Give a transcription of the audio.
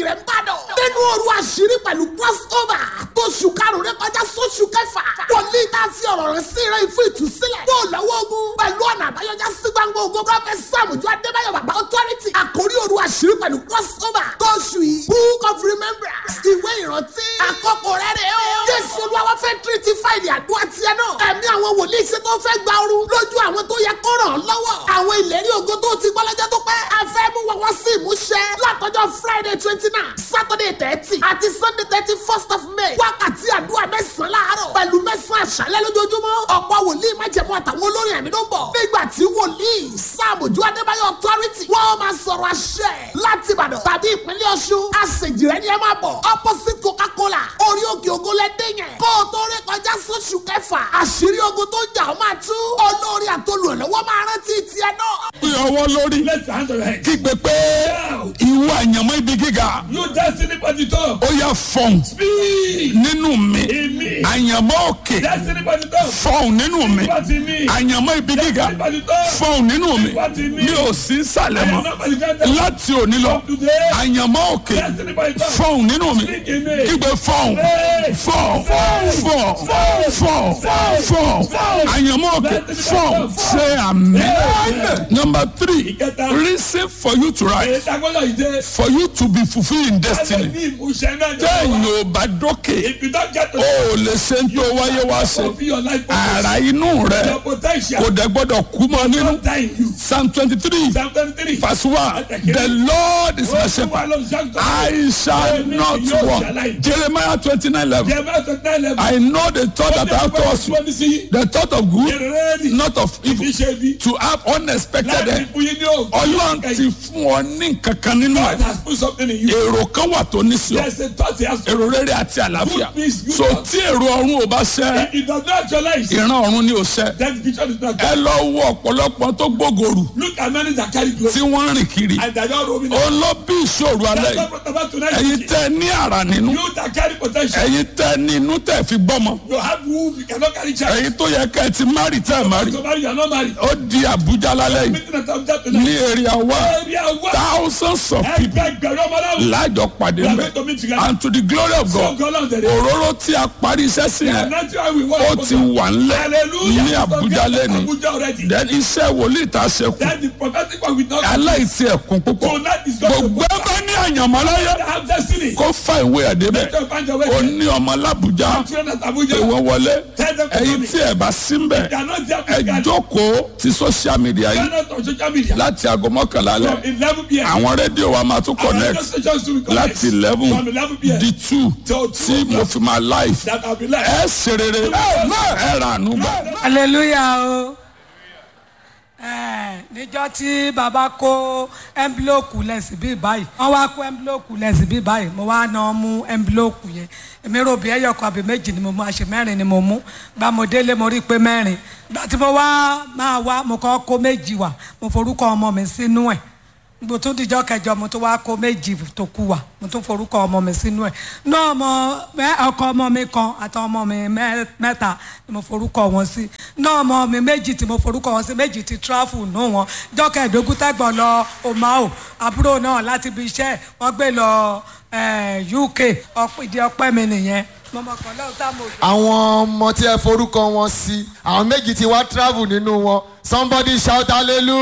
rẹ̀ ń bàdàn. nínú òru àṣírí pẹ̀lú crossover tó ṣù karùn-ún rẹ kọjá sóṣù kẹfà. wòlíì tá a fi ọ̀rọ̀ rẹ̀ sí rẹ̀ fún ìtúsílẹ̀. yóò lọ́wọ́ ogun pẹ̀lú ọ̀nà àbáyọjá sí gbangba ogun prọfẹ̀t sàmùjọ adébáyọ̀ bàbá authority. àkórí òru àṣírí pẹ̀lú crossover tó ṣù yìí. book of remembrance ìwé ìrántí. àkókò rẹ̀ rẹ̀ o. jésù olúwa fẹ́ tírítì fáìlì àdúrà tiẹ̀ náà. ẹ̀mí àwọn wòlíì ṣe tó fẹ́ gba ooru lójú àwọn tó yẹ kó ràn án lọ́wọ́. àwọn ìlérí ògo tó ti gbọ́ lọ́jọ́ tó pẹ́. a fẹ́ mú wọn wá sí ìmúṣẹ. látọjọ́ friday twenty nine saturday thirty àti sunday thirty first of may. wákàtí àdúrà mẹ́sàn-án láàárọ̀ pẹ̀lú mẹ́sàn-án àṣálẹ́ lójoojúmọ́. ọ̀pọ̀ wòlíì májẹ̀mú àtàwọn olórin ẹ̀mí ló ń bọ̀. nígbà tí wòlíì sàmójú adébáyọ̀ authority wọ́n máa sọ̀rọ̀ àṣẹ láti ìbàdàn tàbí ìpínlẹ̀ ọ̀ṣun. àṣejìrẹ́ ni ẹ máa bọ̀ opposite coca-cola orí òkè ògo lẹ́dẹ̀ yẹn. kó o tó rí kọjá sóṣù kẹfà àṣírí ogun tó jà ó máa tú. olórí àtolùrànlọ́wọ́ máa rántí tiẹ̀ náà. Gbé ọwọ́ lórí. Let's hand on your head. Kígbe pé ìwọ àyànmọ́ ibi gíga. You destiny party top. Ó yá fọ̀hún Speed. nínú mi. In me. Àyànmọ́ òkè Destiny party top. fọ̀hún nínú mi. Party me. Àyànmọ́ ibi gíga Destiny party top. fọ̀hún nínú mi. Party me. Mi ò sí sàlẹ̀ I am mọ́. not party top. Láti òní lọ, Today. àyànmọ́ òkè Destiny party top. fọ̀hún nínú mi. Speak in me. Kígbe fọ̀hún Hey. fọ̀hún fọ̀hún fọ̀hún fọ̀hún àyànmọ́ òkè fọ̀hún ṣe àmì. Number three, Ìkẹta. reason for you to rise. Ìdágbọ́dọ̀ ìdè. for you to be fulfilled in destiny. Ní ìmúṣẹ náà ni téèyàn wà. ò bá dókè If you don't get to o ò lè ṣe ń tó wáyé wá ṣe fulfill your life purpose, ara inú rẹ your potential kò dẹ̀ gbọ́dọ̀ kú mọ́ nínú. don't die in you. psalm twenty three Psalm 23. verse one the lord is my shepherd I shall not want Jeremiah twenty nine eleven Jeremiah 29 level. I know the thought that I have towards you you. the thought of good Ready. not of evil Iṣẹ́ bí. to have unexpected Láti end fún yín ní òògùn. ọlọ́run ti fún ọ ní nǹkan kan nínú God ẹ̀ has put something in you. èrò kan wà tó ní sí ọ. There's a thought he has to. èrò rere àti àlàáfíà Good peace, good so health. tí èrò ọ̀run ò bá ṣẹ If it does not actualize, ìran ọ̀run ni ò ṣẹ then the vision is not ẹ good. lọ wo ọ̀pọ̀lọpọ̀ tó gbógòrò Look at many that carry glory. tí wọ́n ń rìn kiri And they are not roaming. ó ló bí ìṣòro alẹ́ That's yìí what brought about tonight. ẹ̀yin tẹ́ ní àrà nínú You that carry potential. ẹ̀yin tẹ́ ní inú tẹ́ fi gbọ́mọ You have womb, you cannot carry child. ẹ̀yin tó yẹ ká ẹ ti márì tẹ́ ẹ márì So marry, you are not married. ó di àbújá lálẹ́ yìí Meeting at Abuja ní tonight. èrè àwa Area one. thousands of people Ẹgbẹgbẹ̀rún ọmọ náà. láàjọ pàdé We are mbẹ going to meet together. and to the glory of So God God Lord, there is. òróró tí a parí iṣẹ́ sí yẹn That's why we ó want ti wà ńlẹ̀ Hallelujah. ní àbújá lẹ́ni Abuja already. then iṣẹ́ wòlíì tá a ṣe kù Then the prophetic one with not aláìsí ẹ̀kún púpọ̀ Tonight is God. gbogbo ẹ bá ní àyànmọ́ láyé have destiny. kó fa ìwé ẹ̀ débẹ̀ Let them find your way. ó ní ọmọ lábújá Children at Abuja. ìwọ wọlé Tell them to ẹ̀yin come in. tí ẹ bá sí ń bẹ̀ They are not there ẹ physically. jókòó ti social media They are yìí not on social media. láti aago mọ́kànlá From lẹ̀ 11 p.m. àwọn rédíò wa máa tún Our radio connect stations to connect. láti eleven From 11 p.m. di two Till tí 2 mo fi máa live That I'll be like. ẹ ṣe rere ẹ rà ànú gbà. hallelujah o Eh, níjọ́ tí bàbá kó ẹ́ńbílòkù lẹ́sìn bíi báyìí wọ́n wá kó ẹ́ńbílòkù lẹ́sìn bíi báyìí mo wá náà mú ẹ́ńbílòkù yẹn èmi rò bí ẹyọkọ àbí méjì ni mo mú àṣẹ mẹ́rin ni mo mú gba mo délé mo rí i pé mẹ́rin gba tí mo wá máa wá mo kọ́ kó méjì wá mo forúkọ ọmọ mi sínú ẹ̀ mo tún dijọ́ kẹjọ mo tún wá kó méjì tó kù wá mo tún forúkọ ọmọ mi sínú ẹ̀ náà ọmọ mẹ- ọkọ ọmọ mi kan àti ọmọ mi mẹ- mẹ́ta ni mo forúkọ wọn sí náà ọmọ mi méjì tí mo forúkọ wọn sí méjì ti tráfù nù wọn jọ́kẹ̀ẹ́dógún tẹ́gbọ̀n lọ omao àbúrò náà láti ibi iṣẹ́ wọ́n gbé lọ eh, UK ọ̀pọ̀- ìdí ọpẹ́ mi nìyẹn mọ̀mọ́ kan lọ́wọ́ tá mo àwọn ọmọ tí ẹ forúkọ wọn sí àwọn méjì tí wá travel nínú wọn somebody shout hallelujah.